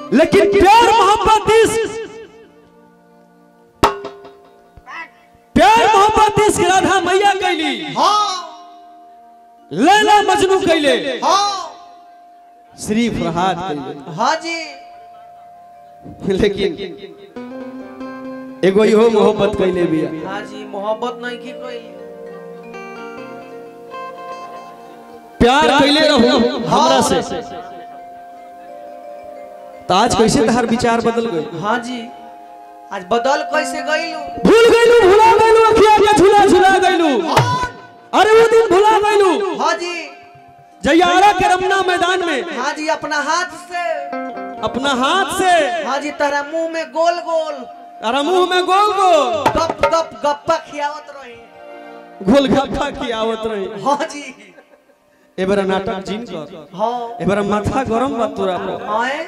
लेकिन प्यार मोहब्बत इस प्यार मोहब्बत इस राधा मैया कैली हाँ लैला मजनू कैले हाँ श्री फरहाद कैले हाँ जी लेकिन एगो इहो मोहब्बत कैले बिया हाँ जी मोहब्बत नहीं की कोई प्यार कैले रहू हमरा से तो आज कैसे तहार विचार बदल गए हाँ जी आज बदल कैसे गईलू भूल गइलू भुला गइलू अखिया के झूला झूला गइलू अरे वो दिन भुला गइलू हाँ जी जयारा के रमना मैदान में हाँ जी अपना हाथ से अपना हाथ से हाँ जी तेरा मुंह में गोल गोल अरे मुंह में गोल गोल गप गप गप्पा खियावत रही गोलगप्पा की आवत रही हाँ जी एबार नाटक जिन कर हाँ एबार माथा गरम बा तोरा पर आए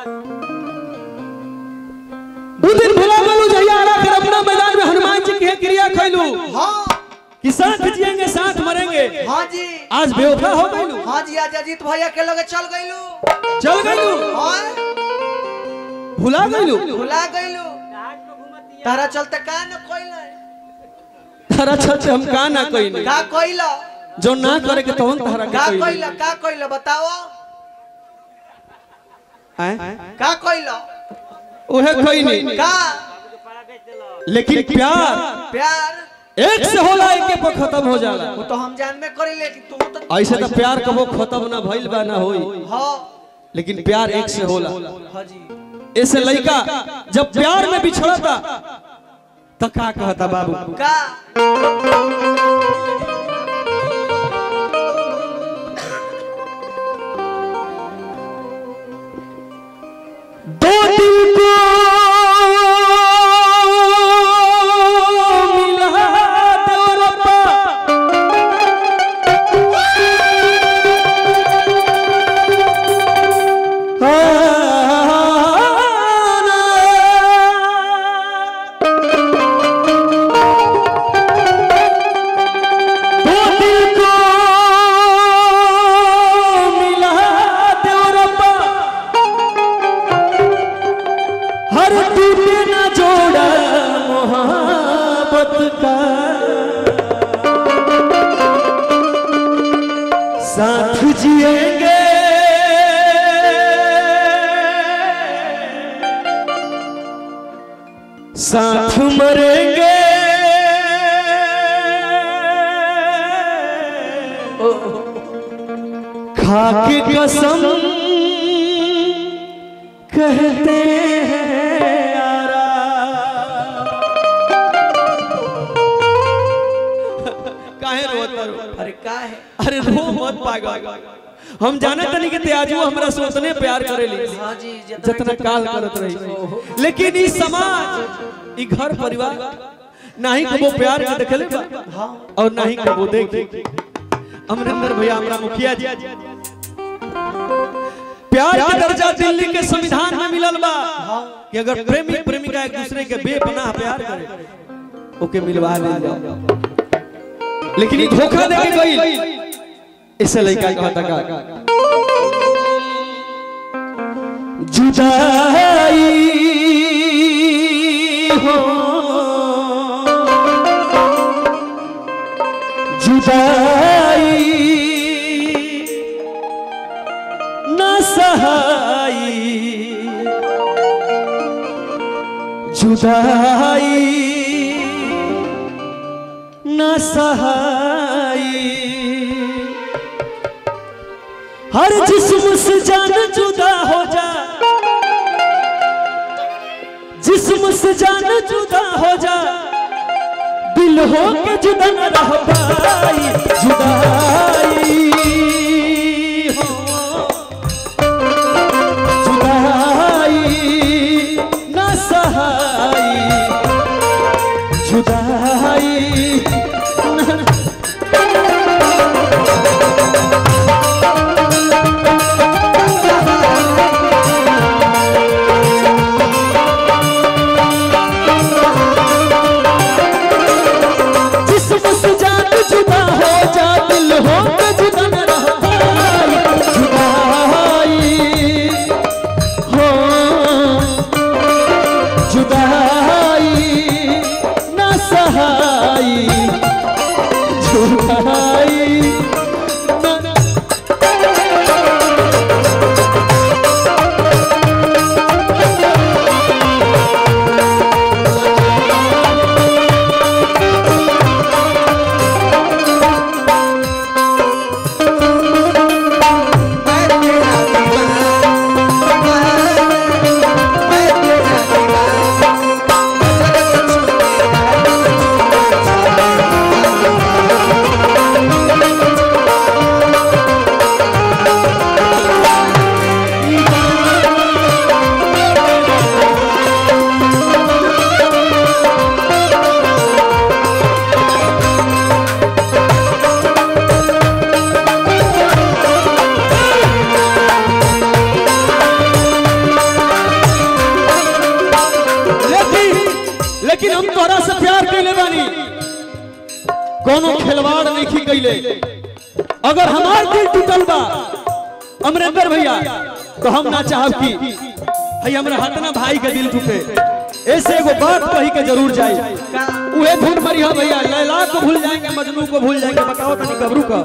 उ दिन भुला गइलू जयारा के रमना मैदान में हनुमान जी के क्रिया खैलू हाँ कि साथ जिएंगे साथ मरेंगे हाँ जी आज बेवफा हो गइलू हाँ जी आज अजीत भैया के लगे चल गईलू चल गइलू हाँ भुला गइलू भुला गईलू तारा चलते का न कोई तारा चलते हम का ना कइनी का कोइला जो ना करे के तवन तारा का के कोइला का कोइला बताओ आए का कोइला ओहे कइनी का लेकिन प्यार प्यार एक से होला एक पर खत्म हो जाला वो तो हम जान में करी ले कि तू तो ऐसे तो प्यार कबो खत्म ना भइल बा ना होई हाँ लेकिन प्यार एक से होला हाँ जी ऐसे लड़का जब प्यार में बिछड़ता तो का कहता बाबू का दो दिल को मिला दो रब्बा दो दिल को मिला दो रब्बा हर टूटे ना जोड़ा मोहब्बत का साथ जिएंगे साथ मरेंगे खा के कसम कहते हैं यारा काहे रोता रो अरे का है अरे रो मत पागल हम जाने तनी के त्याजू हमरा सोचने प्यार करेली हाँ जी जितना काल करत रही लेकिन ई समाज ई घर परिवार नहीं कबो प्यार के देखले बा हाँ और नहीं कबो देखे अमरिंदर भैया हमरा मुखिया जी प्यार के दर्जा दिल्ली के संविधान में मिलल बा कि अगर प्रेमी प्रेमिका एक दूसरे के बेपनाह प्यार करे ओके मिलवा ले जाओ लेकिन ई धोखा दे के गई इससे लड़का कहता का जुदाई हो जुदाई न सहाई जुदाई न सहाई हर जिस्म से जान जुदा हो जा जिस्म से जान जुदा हो जा दिल हो के जुदा न रह पाई जुदाई हो जुदाई न सहाई जुदाई न जिस्म से जान जुदा हो जा दिल हो के जुदा न रह पाई कैले अगर हमार दिल टूटल बा अमरेंद्र भैया तो हम ना चाहब कि हई हमरा हटना भाई के दिल टूटे ऐसे एगो बात कही के जरूर जाए का उहे धुन मरिया भैया लैला को भूल जाएंगे मजनू को भूल जाएंगे बताओ तनी गबरू का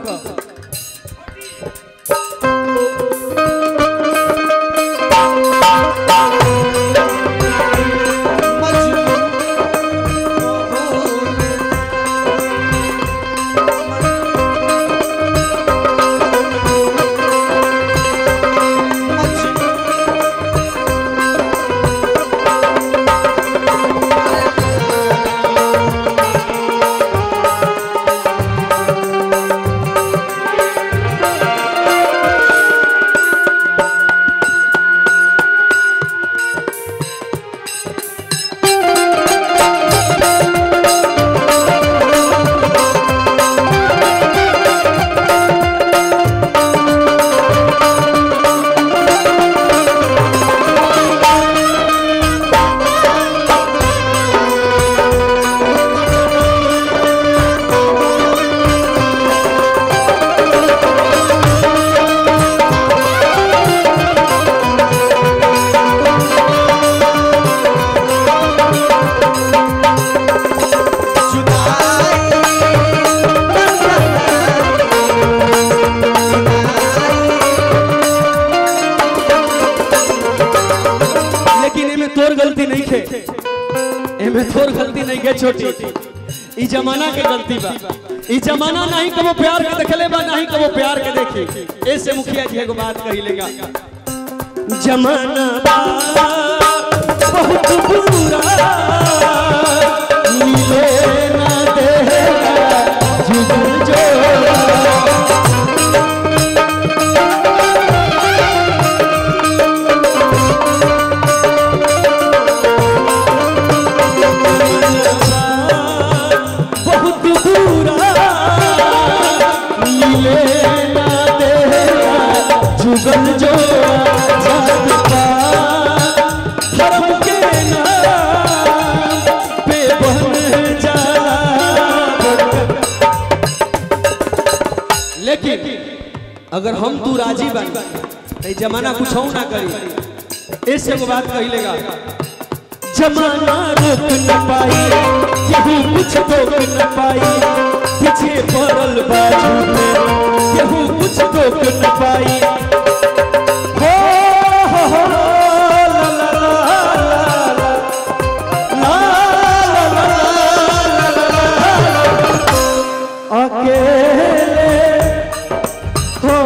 लेकिन एमे तोर गलती नहीं खे एमे तोर गलती नहीं के छोटी ई जमाना के गलती बा ई जमाना नहीं कबो प्यार के देखले बा नहीं कबो प्यार के देखी ऐसे मुखिया जी एगो बात कही लेगा जमाना बा बहुत बुरा मिले ना देगा जुगल जोड़ा बहुत बुरा मिले ना देगा जुगल जो जागता धर्म के नाम पे बन जाला लेकिन अगर हम तू राजी बन तो जमाना कुछ ना करी ऐसे एगो बात कही लेगा जमाना रोक न पाई केहू कुछ रोक न पाई पीछे पड़ल बाजू में केहू कुछ रोक न पाई हो, हो, हो, ला, ला, ला, ला, ला, ला, ला, ला, ला, ला, ला, अकेले हो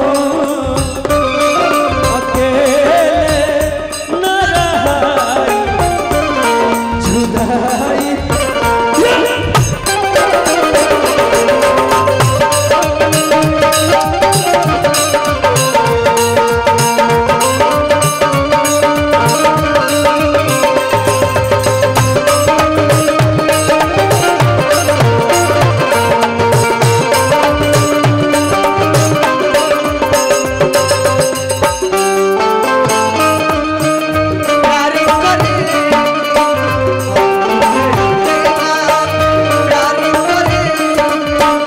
अकेले न रहाई जुदाई प्यार करे प्यार करे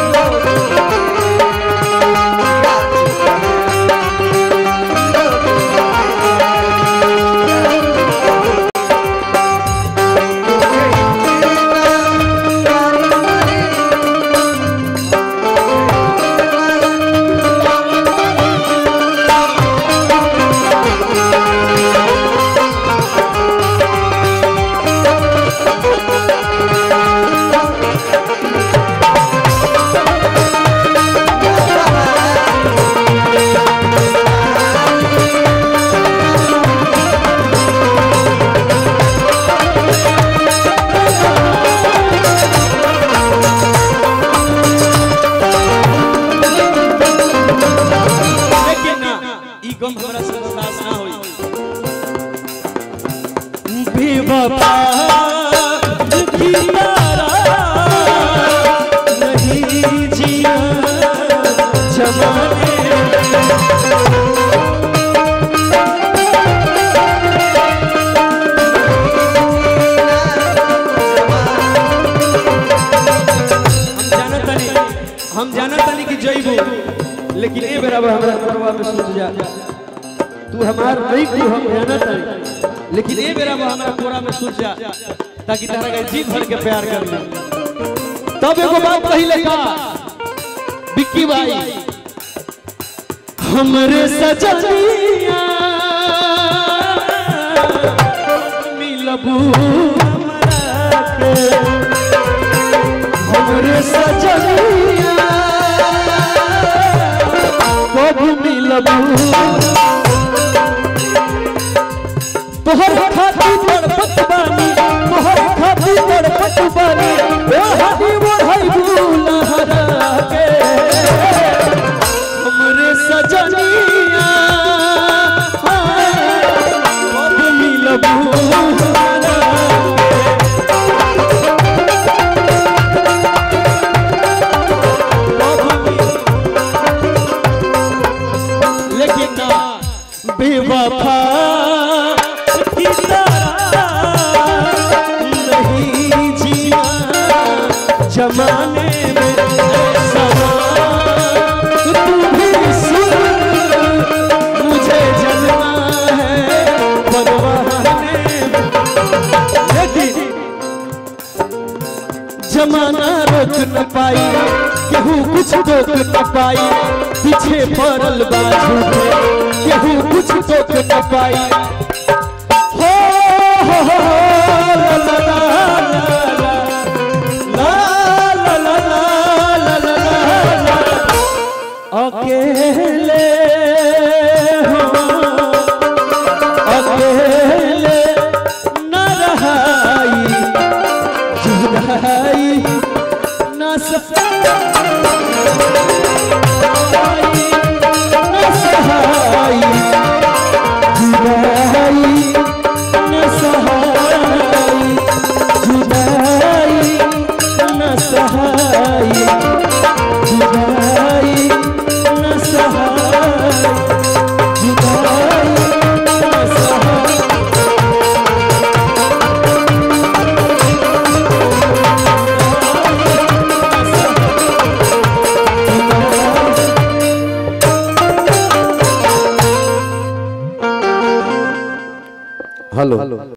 लेकिन ना ई गम हमरा से बर्दाश्त ना होई बेवफा दुखी तारा नहीं जिया जमाने हम जानत नहीं हम जानत कोरवा में सुत जा तू हमार नहीं तू हम जानत है लेकिन ए बेरा वो हमारा कोरा में सुत जा ताकि तारा के जी भर के प्यार कर ले तब एगो बात कहिले का बिक्की भाई हमरे सजनिया मिलबू हमरा के हमरे सजनिया कब मिलबू तोहर खातिर तड़पत बानी तोहर खातिर तड़पत बानी ओ हदी मोढ़ई लहरा के हमरे सजनिया कब मिलबू हमरा लेकिन ना बेवफा की तरह नहीं जिया जमाने में समा तू भी सुन मुझे जलना है परवाने में लेकिन जमाना रोक न पाई केहू कुछ रोक न पाई पीछे पड़ल बाजू केहू कुछ रोक न पाई हो हो हो ला ला ला ला ला ला ला ला ला ला अकेले हो अकेले न रहाई जुदाई न सहाई न सहाई जुदाई न सहाई जुदाई न सहाई